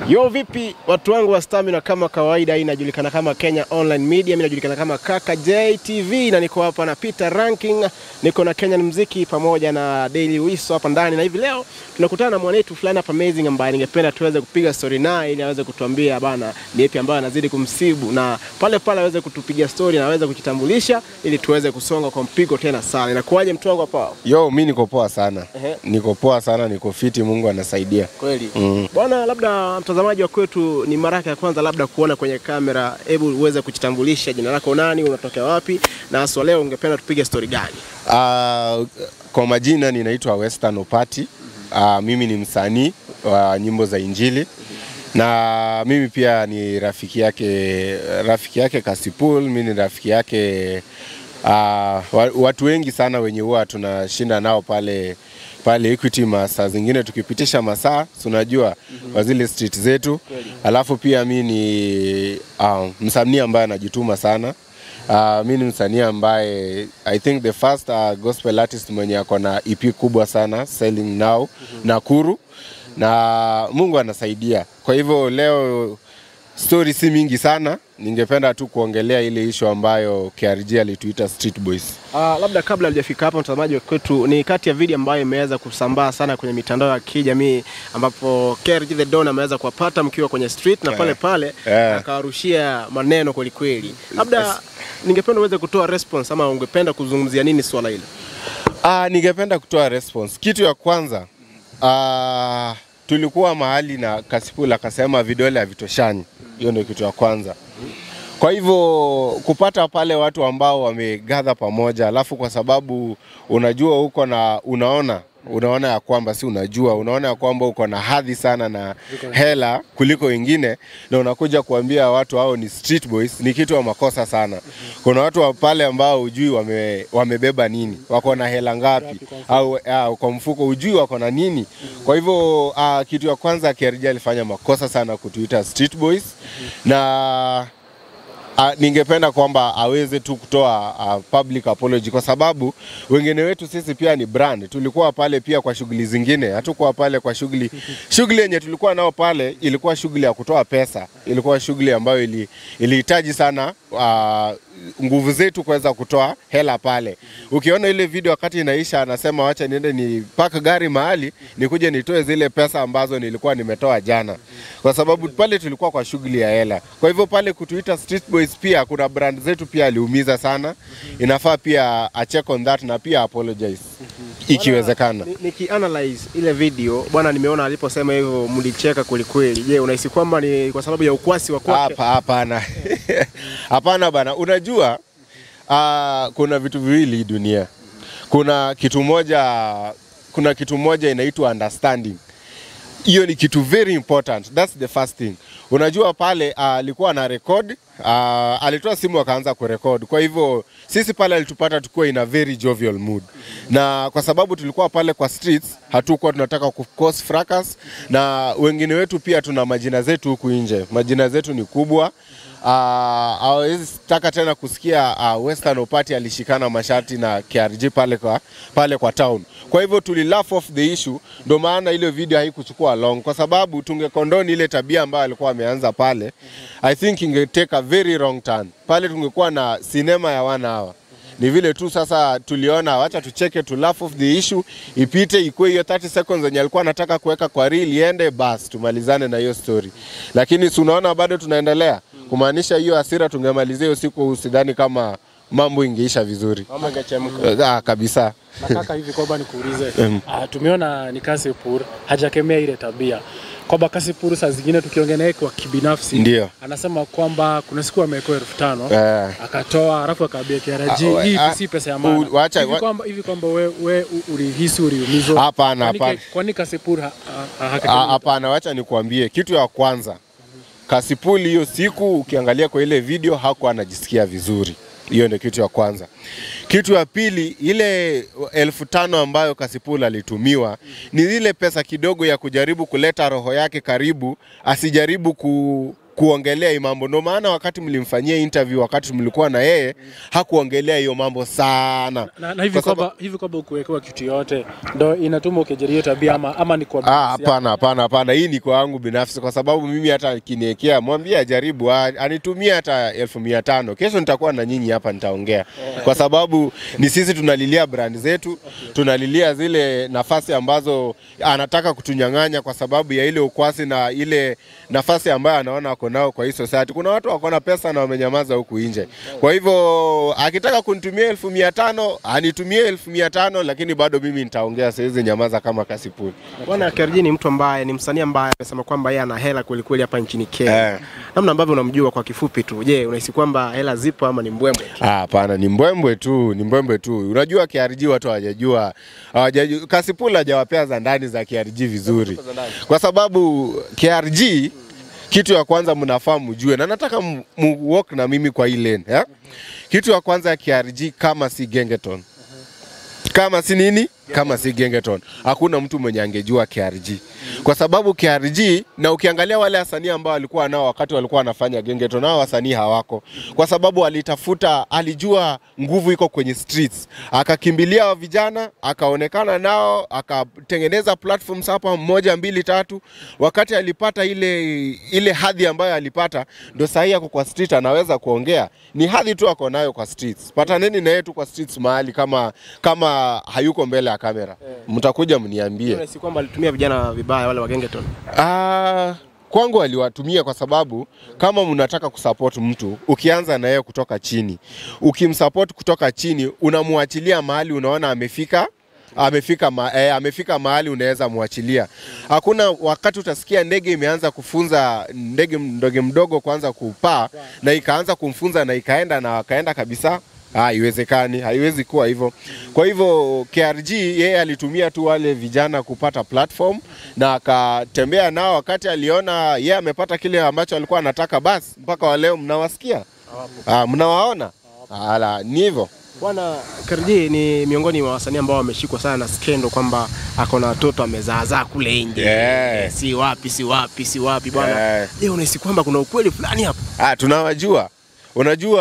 Yo, vipi watu wangu wa Stamina? Kama kawaida, hii inajulikana kama Kenya Online Media, mimi najulikana kama Kaka JTV, na niko hapa na Peter Ranking, niko na Kenyan Mziki pamoja na Daily Wiso hapa ndani, na hivi leo tunakutana na mwanetu fulani hapa amazing, ambaye ningependa tuweze kupiga story naye ili aweze kutuambia bana ni yapi ambayo anazidi kumsibu, na pale pale aweze kutupigia story na aweze kujitambulisha ili tuweze kusonga kwa mpigo tena sana. Inakuwaje mtu wangu hapa? Yo, mi niko poa sana, Ehe. niko poa sana, niko fiti, Mungu anasaidia. Kweli Mm. bwana, labda mtazamaji wa kwetu ni mara yake ya kwanza labda kuona kwenye kamera, hebu uweze kujitambulisha, jina lako nani, unatokea wapi, na haswa leo ungependa tupige story gani? Uh, kwa majina ninaitwa Western Opati. Uh, mimi ni msanii wa nyimbo za Injili na mimi pia ni rafiki yake, rafiki yake Kasipul. Mimi ni rafiki yake uh, wa- watu wengi sana wenye huwa tunashinda nao pale pale Equity masaa zingine tukipitisha masaa si unajua kwa zile street zetu. Alafu pia mi ni uh, msanii ambaye anajituma sana Uh, mi ni msanii ambaye I think the first uh, gospel artist mwenye ako na EP kubwa sana selling now Nakuru, na Mungu anasaidia. Kwa hivyo leo story si mingi sana, ningependa tu kuongelea ile issue ambayo KRG alituita Street Boys. Uh, labda kabla hujafika hapo, mtazamaji wa kwetu, ni kati ya video ambayo imeweza kusambaa sana kwenye mitandao ya kijamii ambapo KRG the Don ameweza kuwapata mkiwa kwenye street na pale pale Eh. akawarushia maneno kweli kweli. Labda ningependa uweze kutoa response ama ungependa kuzungumzia nini swala hilo? Ah, ningependa kutoa response. Kitu ya kwanza ah, tulikuwa mahali na Kasipul akasema vidole havitoshani. Hiyo ndio kitu ya kwanza. Kwa hivyo kupata pale watu ambao wamegadha pamoja, alafu kwa sababu unajua uko na unaona unaona ya kwamba si unajua, unaona ya kwamba uko na hadhi sana na hela kuliko wengine, na unakuja kuambia watu hao ni street boys, ni kitu wa makosa sana. Kuna watu wa pale ambao hujui wame, wamebeba nini, wako na hela ngapi, au au kwa mfuko hujui wako na nini. Kwa hivyo uh, kitu ya kwanza KRG alifanya makosa sana kutuita street boys na Uh, ningependa kwamba aweze tu kutoa uh, public apology kwa sababu wengine wetu sisi pia ni brand. Tulikuwa pale pia kwa shughuli zingine, hatukuwa pale kwa shughuli. Shughuli yenye tulikuwa nao pale ilikuwa shughuli ya kutoa pesa, ilikuwa shughuli ambayo ili- ilihitaji sana uh, nguvu zetu kuweza kutoa hela pale. Ukiona ile video wakati inaisha, anasema wacha niende ni park gari mahali nikuje nitoe zile pesa ambazo nilikuwa nimetoa jana, kwa sababu pale tulikuwa kwa shughuli ya hela. Kwa hivyo pale kutuita street boys, pia kuna brand zetu pia aliumiza sana. Inafaa pia a check on that na pia apologize ikiwezekana. Ni- Nikianalyze ile video bwana, nimeona aliposema hivyo mlicheka kweli kweli. Je, unahisi kwamba ni kwa sababu ya ukwasi wa kwake? Hapa hapana, hapana bana. Unajua uh, kuna vitu viwili hii dunia. Kuna kitu moja, kuna kitu moja inaitwa understanding. Hiyo ni kitu very important, that's the first thing. Unajua pale ah, alikuwa na record uh, alitoa simu akaanza kurekod. Kwa hivyo sisi pale alitupata tukiwa in a very jovial mood, na kwa sababu tulikuwa pale kwa streets, hatukuwa tunataka ku cause fracas, na wengine wetu pia tuna majina zetu huku nje, majina zetu ni kubwa Uh, hawezi taka tena kusikia uh, Western Opati alishikana mashati na KRG pale kwa, pale kwa town. Kwa hivyo tuli laugh off the issue, ndio maana ile video haikuchukua long, kwa sababu tungekondoni ile tabia ambayo alikuwa ameanza pale, I think inge take a very wrong turn. Pale tungekuwa na sinema ya one hour ni vile tu sasa tuliona wacha tucheke tu laugh off the issue ipite ikuwe hiyo 30 seconds zenye alikuwa anataka kuweka kwa reel iende bas tumalizane na hiyo story lakini si unaona bado tunaendelea kumaanisha hiyo hasira tungemalizia hiyo siku usidhani kama mambo ingeisha vizuri Mama ingechemka. ah, kabisa Nataka hivi kwamba nikuulize, uh, tumeona ni Kasipur hajakemea ile tabia kwamba Kasipur saa zingine tukiongea naye kwa kibinafsi Ndio. anasema kwamba kuna siku amewekewa elfu tano Eh. akatoa alafu akaambia KRG Ah, we- hii ah, si pesa ya u- maana. wacha- hivi wa- kwamba hivi kwamba we, we u- ulihisi uliumizwa? Hapana, Kwani- hapana. Kwani Kasipur ha- ha- ha- Ah, hakemei? Hapana, wacha nikuambie kitu ya kwanza. Kasipuli hiyo siku ukiangalia kwa ile video hakuwa anajisikia vizuri. Hiyo ndio kitu ya kwanza. Kitu ya pili, ile elfu tano ambayo Kasipul alitumiwa ni ile pesa kidogo ya kujaribu kuleta roho yake karibu, asijaribu ku kuongelea hii mambo. Ndio maana wakati mlimfanyia interview, wakati mlikuwa na yeye, hakuongelea hiyo mambo sana. Na, na hivi Kwa sababu- kwamba hivi kwamba ukuwekewa kitu yote ndo inatuma ukejeria hiyo tabia ama, ama ni kwa Ah, binafsi yako? hapana hapana hapana, hii ni kwa yangu binafsi, kwa sababu mimi hata akiniekea, mwambie ajaribu, ah, anitumie hata elfu mia tano kesho nitakuwa na nyinyi hapa, nitaongea kwa sababu ni sisi tunalilia brand zetu, tunalilia zile nafasi ambazo anataka kutunyang'anya kwa sababu ya ile ukwasi na ile nafasi ambayo anaona ako nao kwa hii society. Kuna watu wako na pesa na wamenyamaza huku nje. Kwa hivyo akitaka kunitumia elfu mia tano anitumie elfu mia tano lakini bado mimi nitaongea, siwezi nyamaza kama kasipuli. Bwana KRG ni mtu ambaye ni msanii ambaye amesema kwamba yeye ana hela kweli kweli hapa nchini Kenya. Eh. Namna ambavyo unamjua kwa kifupi tu. Je, unahisi kwamba hela zipo ama ni mbwembwe? Ah, Hapana, ni mbwembwe tu, ni mbwembwe tu. Unajua KRG watu hawajajua, hawajajua Kasipula hajawapea za ndani za KRG vizuri, kwa sababu KRG kitu ya kwanza mnafaa mjue, na nataka mu mu walk na mimi kwa hii lane ya? Kitu ya kwanza ya KRG kama si Gengeton, kama si nini, kama si Gengeton, hakuna mtu mwenye angejua KRG kwa sababu KRG, na ukiangalia wale wasanii ambao walikuwa nao wakati walikuwa wanafanya Gengeton, nao wasanii hawako, kwa sababu alitafuta, alijua nguvu iko kwenye streets, akakimbilia wa vijana, akaonekana nao, akatengeneza platforms hapa moja mbili tatu. Wakati alipata ile ile hadhi ambayo alipata, ndo sahii ako kwa street, anaweza kuongea. Ni hadhi tu ako nayo kwa streets. Pataneni na yeye tu kwa streets mahali, kama kama hayuko mbele ya kamera, mtakuja mniambie. Unahisi kwamba alitumia vijana vibaya wale wa Gengeton? Ah, kwangu aliwatumia kwa sababu kama mnataka kusupport mtu, ukianza na yeye kutoka chini, ukimsupport kutoka chini, unamwachilia mahali unaona amefika amefika, ma, eh, amefika mahali unaweza mwachilia. Hakuna wakati utasikia ndege imeanza kufunza ndege mdogo mdogo kuanza kupaa na ikaanza kumfunza na ikaenda na akaenda kabisa. Ah, haiwezekani, haiwezi kuwa hivyo. Kwa hivyo KRG yeye alitumia tu wale vijana kupata platform na akatembea nao, wakati aliona yeye amepata kile ambacho alikuwa anataka, basi mpaka wa leo mnawasikia, ah, mnawaona. Ala, ni hivyo. Bwana KRG ni miongoni mwa wasanii ambao wameshikwa sana na skendo kwamba ako na watoto amezaazaa kule nje. Yeah. Si wapi, si wapi, si wapi bwana. Yeah. Je, unahisi kwamba kuna ukweli fulani hapo? Ah, tunawajua. Unajua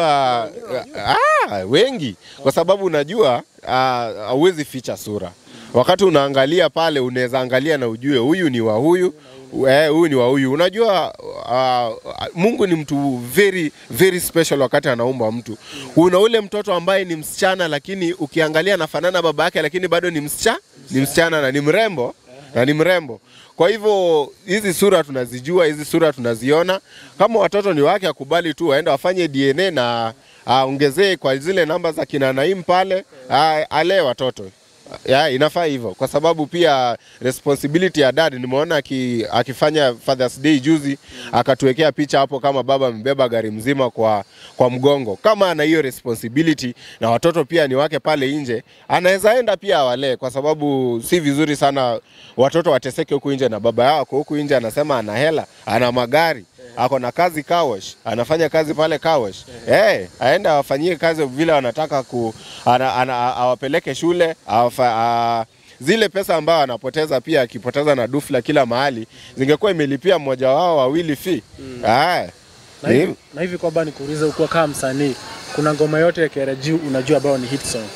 ah, wengi kwa sababu unajua ah, hauwezi ficha sura. Wakati unaangalia pale, unaweza angalia na ujue huyu ni wa huyu eh, huyu ni wa huyu. Unajua ah, Mungu ni mtu very very special wakati anaumba mtu. Una ule mtoto ambaye ni msichana, lakini ukiangalia anafanana baba yake, lakini bado ni msichana, ni msichana na ni mrembo na ni mrembo. Kwa hivyo hizi sura tunazijua, hizi sura tunaziona. Kama watoto ni wake, akubali tu waende wafanye DNA na aongezee kwa zile namba za kina Naim pale, ah, alee watoto ya, inafaa hivyo kwa sababu pia responsibility ya dad nimeona aki, akifanya Father's Day juzi akatuwekea picha hapo kama baba amebeba gari mzima kwa, kwa mgongo. Kama ana hiyo responsibility na watoto pia ni wake pale nje, anaweza enda pia awalee, kwa sababu si vizuri sana watoto wateseke huku nje na baba yao ako huku nje, anasema ana hela, ana magari ako na kazi kawash, anafanya kazi pale kawash. Eh, aende awafanyie kazi vile wanataka ku ana, ana, awapeleke shule awafa, a, zile pesa ambayo anapoteza pia akipoteza na dufla kila mahali zingekuwa imelipia mmoja wao wawili fee. Ah, na hivi, na hivi kwamba nikuulize, ukuwa kama msanii, kuna ngoma yote ya KRG unajua ambayo ni hit song?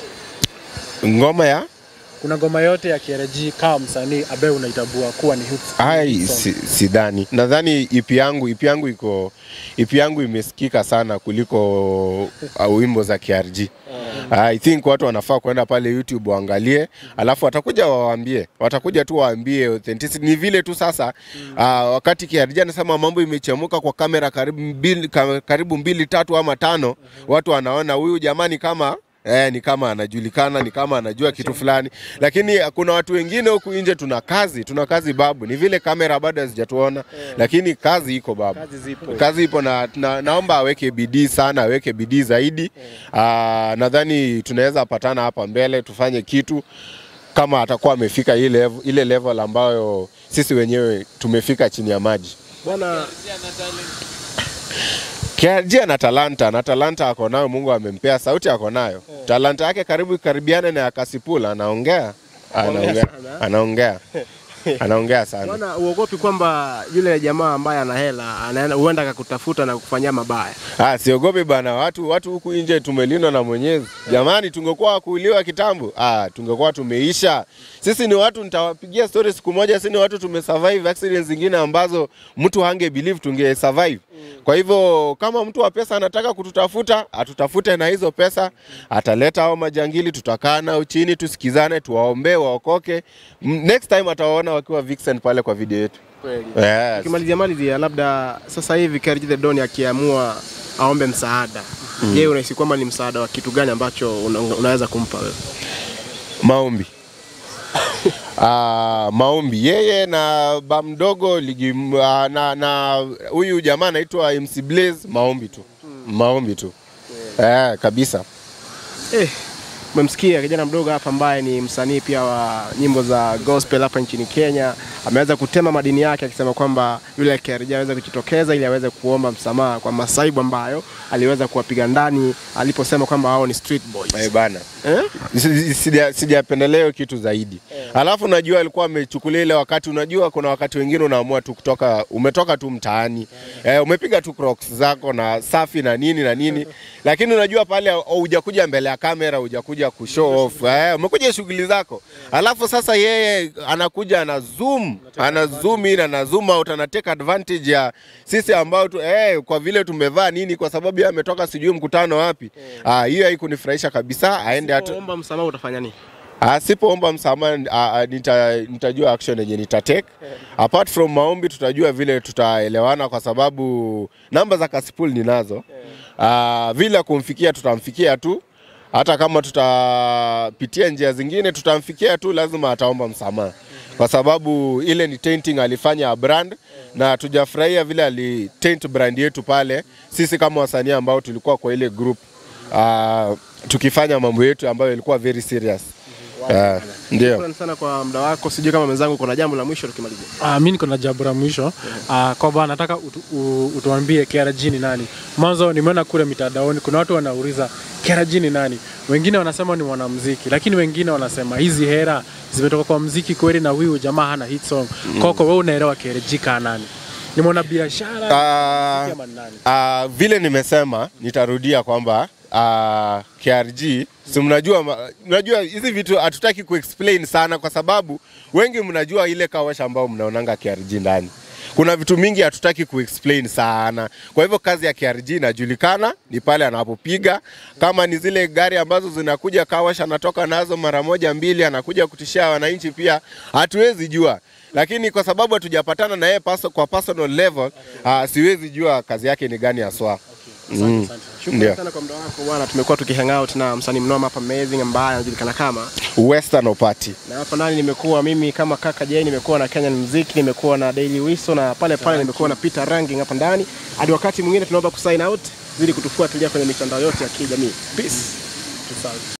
ngoma ya Kuna ngoma yote ya KRG kama msanii ambayo unaitambua kuwa ni hit Ai, hit song? si, sidhani. Nadhani ipi yangu ipi yangu iko ipi yangu imesikika sana kuliko uh, wimbo za KRG. I think watu wanafaa kwenda pale YouTube waangalie, alafu watakuja wawaambie, watakuja tu waambie authenticity. Ni vile tu sasa uh, wakati KRG anasema mambo imechemuka kwa kamera karibu mbili, ka- karibu mbili tatu ama tano, watu wanaona huyu jamani kama Eh, ni kama anajulikana, ni kama anajua kitu fulani, lakini kuna watu wengine huku nje, tuna kazi, tuna kazi babu. Ni vile kamera bado hazijatuona, lakini kazi iko babu, Kazi zipo. kazi ipo na, na naomba aweke bidii sana, aweke bidii zaidi. Aa, nadhani tunaweza patana hapa mbele tufanye kitu kama atakuwa amefika ile level, ile level ambayo sisi wenyewe tumefika chini ya maji. Bwana KRG ana talanta na talanta ako nayo, Mungu amempea, sauti ako nayo. Talanta yake karibu karibiane na ya Kasipula, anaongea anaongea sana. anaongea. anaongea sana. Bwana, uogopi kwamba yule jamaa ambaye ana hela anaenda huenda akakutafuta na kukufanyia mabaya? Ah, siogopi bana, watu watu huku nje tumelindwa na Mwenyezi. Jamani, tungekuwa wakuuliwa kitambo, ah, tungekuwa tumeisha. Sisi ni watu, nitawapigia story siku moja, sisi ni watu tumesurvive accidents zingine ambazo mtu hange believe tunge survive. Kwa hivyo kama mtu wa pesa anataka kututafuta, atutafute na hizo pesa, ataleta hao majangili, tutakaa nao chini, tusikizane, tuwaombee waokoke. M- Next time atawaona wakiwa vixen pale kwa video yetu. Kweli. Yes. Ukimalizia malizia, labda sasa hivi KRG The Don akiamua aombe msaada, je, unahisi kwamba ni msaada wa kitu gani ambacho una, unaweza kumpa wewe? Maombi. Ah, maombi yeye na ba mdogo ligi ah, na na huyu jamaa anaitwa MC Blaze, maombi tu, maombi tu eh, kabisa. Eh, umemsikia kijana mdogo hapa ambaye ni msanii pia wa nyimbo za gospel hapa nchini Kenya. Ameweza kutema madini yake akisema kwamba yule KRG aweze kujitokeza ili aweze kuomba msamaha kwa masaibu ambayo aliweza kuwapiga ndani aliposema kwamba hao ni street boys. Eh, bana Eh? Si- sija- sijapendelea hiyo kitu zaidi. Alafu najua alikuwa amechukulia ile wakati, unajua kuna wakati wengine unaamua tu kutoka, umetoka tu mtaani eh, umepiga tu crocs zako na safi na nini na nini, lakini unajua pale hujakuja mbele ya kamera, hujakuja kushow off eh, umekuja shughuli zako, alafu sasa yeye anakuja ana zoom ana zoom in ana zoom out ana take advantage ya sisi ambao tu, eh, kwa vile tumevaa nini, kwa sababu yeye ametoka sijui mkutano wapi. Ah, hiyo haikunifurahisha kabisa, aende atu, Omba msamaha utafanya nini? Asipoomba msamaha ah, ah, nita, nitajua action yenye nitatake. Apart from maombi, tutajua vile tutaelewana, kwa sababu namba za Kasipul ninazo. Ah, vile kumfikia tutamfikia tu, hata kama tutapitia njia zingine tutamfikia tu, lazima ataomba msamaha, kwa sababu ile ni tainting alifanya ya brand na tujafurahia vile alitaint brand yetu pale, sisi kama wasanii ambao tulikuwa kwa ile group uh, tukifanya mambo yetu ambayo ilikuwa very serious. Uh, ndio. Shukrani sana kwa muda wako. Sijui kama mwenzangu kuna jambo la mwisho tukimalizia. Ah, mi niko na jambo la mwisho ah, kwamba nataka utu, u, utuambie KRG ni nani. Mwanzo nimeona kule mitandaoni kuna watu wanauliza KRG ni nani, wengine wanasema ni mwanamuziki, lakini wengine wanasema hizi hera zimetoka kwa muziki kweli, na huyu jamaa hana hit song. Kwako wewe unaelewa KRG kaa nani? Ni mwana biashara Ah, ama ni nani? Ah, vile nimesema nitarudia kwamba uh, KRG si mnajua, ma- mnajua hizi vitu hatutaki kuexplain sana, kwa sababu wengi mnajua ile kawasha ambao mnaonanga KRG ndani. Kuna vitu mingi hatutaki kuexplain sana. Kwa hivyo kazi ya KRG inajulikana, ni pale anapopiga. Kama ni zile gari ambazo zinakuja kawasha, anatoka nazo mara moja mbili, anakuja kutishia wananchi pia, hatuwezi jua lakini kwa sababu hatujapatana na yeye paso, kwa personal level uh, siwezi jua kazi yake ni gani haswa. Mm. Shukrani Ndio. sana kwa muda wako bwana. Tumekuwa tukihang out na msanii mnoma hapa amazing ambaye anajulikana kama Western Opati. na hapa ndani nimekuwa mimi kama kaka Jay, nimekuwa na Kenyan Muziki, nimekuwa na Daily Wiso na pale pale nimekuwa na Peter Ranking hapa ndani. Hadi wakati mwingine tunaomba kusign out, zidi kutufuatilia kwenye mitandao yote ya kijamii. Peace.